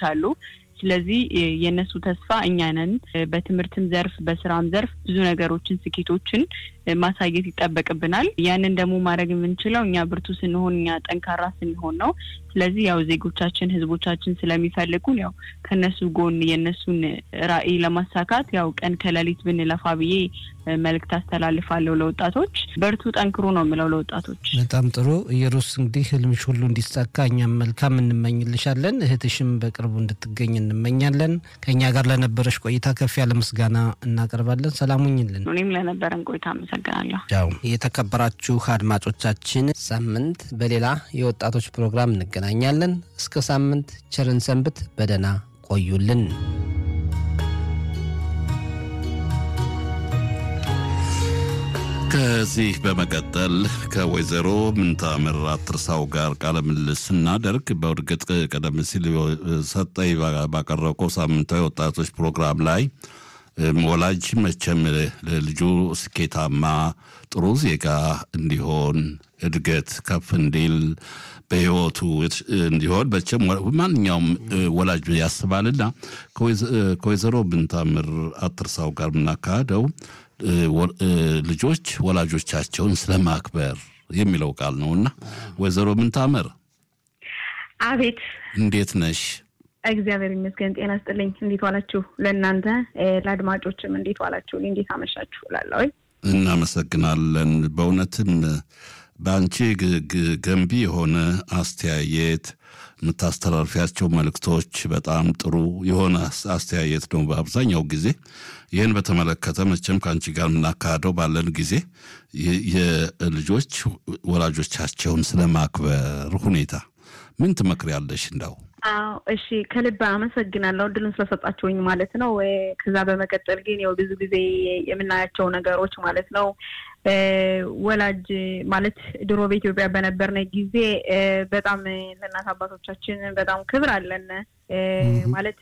አሉ። ስለዚህ የእነሱ ተስፋ እኛ ነን። በትምህርትም ዘርፍ በስራም ዘርፍ ብዙ ነገሮችን፣ ስኬቶችን ማሳየት ይጠበቅብናል። ያንን ደግሞ ማድረግ የምንችለው እኛ ብርቱ ስንሆን፣ እኛ ጠንካራ ስንሆን ነው። ስለዚህ ያው ዜጎቻችን፣ ህዝቦቻችን ስለሚፈልጉን ያው ከነሱ ጎን የእነሱን ራዕይ ለማሳካት ያው ቀን ከሌሊት ብንለፋ ብዬ መልእክት አስተላልፋለሁ ለወጣቶች። በርቱ፣ ጠንክሩ ነው የምለው ለወጣቶች። በጣም ጥሩ ኢየሩስ፣ እንግዲህ ህልምሽ ሁሉ እንዲሳካ እኛም መልካም እንመኝልሻለን። እህትሽም በቅርቡ እንድትገኝ እንመኛለን። ከእኛ ጋር ለነበረሽ ቆይታ ከፍ ያለ ምስጋና እናቀርባለን። ሰላሙኝልን። እኔም ለነበረን ቆይታ አመሰግናለሁ። ያው የተከበራችሁ አድማጮቻችን ሳምንት በሌላ የወጣቶች ፕሮግራም እንገናኛለን። እስከ ሳምንት ቸርን ሰንብት፣ በደህና ቆዩልን። ከዚህ በመቀጠል ከወይዘሮ ምንታምር አትርሳው ጋር ቃለ ምልልስ ስናደርግ በእርግጥ ቀደም ሲል ሰጠኝ ባቀረበው ሳምንታዊ ወጣቶች ፕሮግራም ላይ ወላጅ መቼም ለልጁ ስኬታማ ጥሩ ዜጋ እንዲሆን እድገት ከፍ እንዲል በሕይወቱ እንዲሆን መቼም ማንኛውም ወላጅ ያስባልና ከወይዘሮ ምንታምር አትርሳው ጋር የምናካሄደው ልጆች ወላጆቻቸውን ስለማክበር የሚለው ቃል ነውና ወይዘሮ ምንታምር አቤት እንዴት ነሽ? እግዚአብሔር ይመስገን። ጤና ስጥልኝ። እንዴት ዋላችሁ? ለእናንተ ለአድማጮችም እንዴት ዋላችሁ? እንዴት አመሻችሁ እላለሁ። እናመሰግናለን። በእውነትም በአንቺ ገንቢ የሆነ አስተያየት የምታስተላልፊያቸው መልእክቶች በጣም ጥሩ የሆነ አስተያየት ነው። በአብዛኛው ጊዜ ይህን በተመለከተ መቼም ከአንቺ ጋር የምናካሄደው ባለን ጊዜ የልጆች ወላጆቻቸውን ስለማክበር ሁኔታ ምን ትመክሪያለሽ? እንዳው አዎ እሺ፣ ከልብ አመሰግናለሁ እድሉን ስለሰጣችሁኝ ማለት ነው። ከዛ በመቀጠል ግን ያው ብዙ ጊዜ የምናያቸው ነገሮች ማለት ነው ወላጅ ማለት ድሮ በኢትዮጵያ በነበርነ ጊዜ በጣም ለእናት አባቶቻችን በጣም ክብር አለን ማለት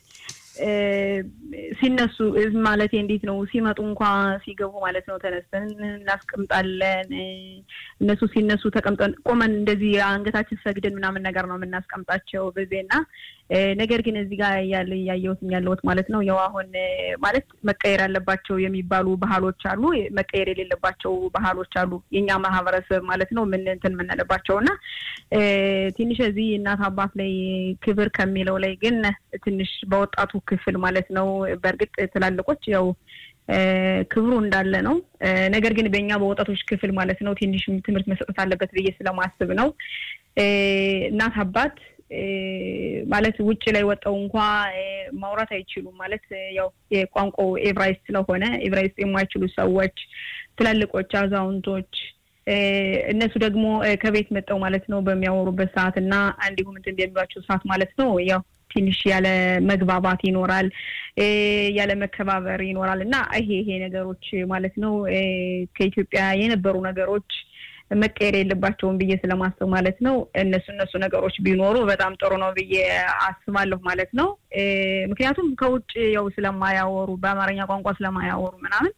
ሲነሱ ማለት እንዴት ነው ሲመጡ እንኳ ሲገቡ ማለት ነው ተነስተን እናስቀምጣለን። እነሱ ሲነሱ ተቀምጠን ቆመን እንደዚህ አንገታችን ሰግደን ምናምን ነገር ነው የምናስቀምጣቸው በዜና ነገር ግን እዚህ ጋር ያለ እያየሁት ያለሁት ማለት ነው ያው አሁን ማለት መቀየር ያለባቸው የሚባሉ ባህሎች አሉ፣ መቀየር የሌለባቸው ባህሎች አሉ። የኛ ማህበረሰብ ማለት ነው ምን እንትን የምንልባቸው እና ትንሽ እዚህ እናት አባት ላይ ክብር ከሚለው ላይ ግን ትንሽ በወጣቱ ክፍል ማለት ነው በእርግጥ ትላልቆች ያው ክብሩ እንዳለ ነው። ነገር ግን በእኛ በወጣቶች ክፍል ማለት ነው ትንሽ ትምህርት መሰጠት አለበት ብዬ ስለማስብ ነው እናት አባት ማለት ውጭ ላይ ወጣው እንኳ ማውራት አይችሉም። ማለት ያው የቋንቋው ኤብራይስጥ ስለሆነ ኤብራይስጥ የማይችሉ ሰዎች፣ ትላልቆች፣ አዛውንቶች እነሱ ደግሞ ከቤት መጠው ማለት ነው በሚያወሩበት ሰዓት እና እንዲሁም እንትን በሚሏቸው ሰዓት ማለት ነው ያው ትንሽ ያለ መግባባት ይኖራል፣ ያለ መከባበር ይኖራል እና ይሄ ይሄ ነገሮች ማለት ነው ከኢትዮጵያ የነበሩ ነገሮች መቀየር የለባቸውም ብዬ ስለማስብ ማለት ነው እነሱ እነሱ ነገሮች ቢኖሩ በጣም ጥሩ ነው ብዬ አስባለሁ ማለት ነው። ምክንያቱም ከውጭ ያው ስለማያወሩ በአማርኛ ቋንቋ ስለማያወሩ ምናምን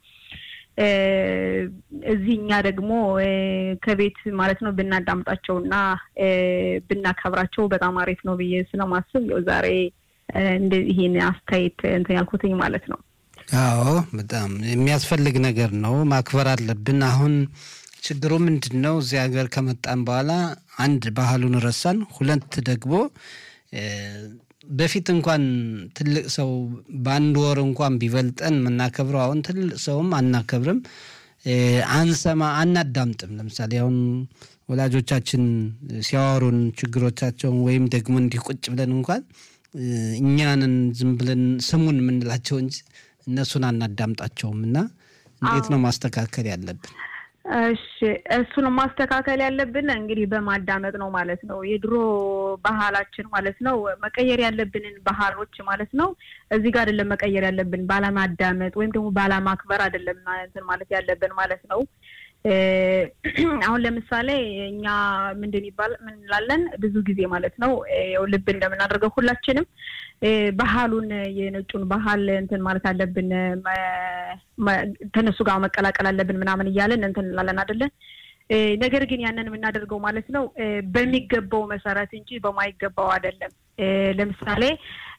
እዚህ እኛ ደግሞ ከቤት ማለት ነው ብናዳምጣቸው እና ብናከብራቸው በጣም አሪፍ ነው ብዬ ስለማስብ ያው ዛሬ ይህን አስተያየት እንትን ያልኩትኝ ማለት ነው። አዎ በጣም የሚያስፈልግ ነገር ነው። ማክበር አለብን። አሁን ችግሩ ምንድን ነው? እዚህ ሀገር ከመጣን በኋላ አንድ ባህሉን ረሳን፣ ሁለት ደግሞ በፊት እንኳን ትልቅ ሰው በአንድ ወር እንኳን ቢበልጠን የምናከብረው አሁን ትልቅ ሰውም አናከብርም፣ አንሰማ፣ አናዳምጥም። ለምሳሌ አሁን ወላጆቻችን ሲያወሩን ችግሮቻቸውን ወይም ደግሞ እንዲህ ቁጭ ብለን እንኳን እኛንን ዝም ብለን ስሙን የምንላቸው እንጂ እነሱን አናዳምጣቸውም። እና እንዴት ነው ማስተካከል ያለብን? እሺ እሱን ማስተካከል ያለብን እንግዲህ በማዳመጥ ነው ማለት ነው። የድሮ ባህላችን ማለት ነው መቀየር ያለብንን ባህሎች ማለት ነው እዚህ ጋር አይደለም መቀየር ያለብን ባለማዳመጥ ወይም ደግሞ ባለማክበር አይደለም እንትን ማለት ያለብን ማለት ነው። አሁን ለምሳሌ እኛ ምንድን ይባል ምን እንላለን ብዙ ጊዜ ማለት ነው ያው ልብ እንደምናደርገው ሁላችንም ባህሉን የነጩን ባህል እንትን ማለት አለብን ከነሱ ጋር መቀላቀል አለብን ምናምን እያለን እንትን እንላለን አይደለ? ነገር ግን ያንን የምናደርገው ማለት ነው በሚገባው መሰረት እንጂ በማይገባው አይደለም። ለምሳሌ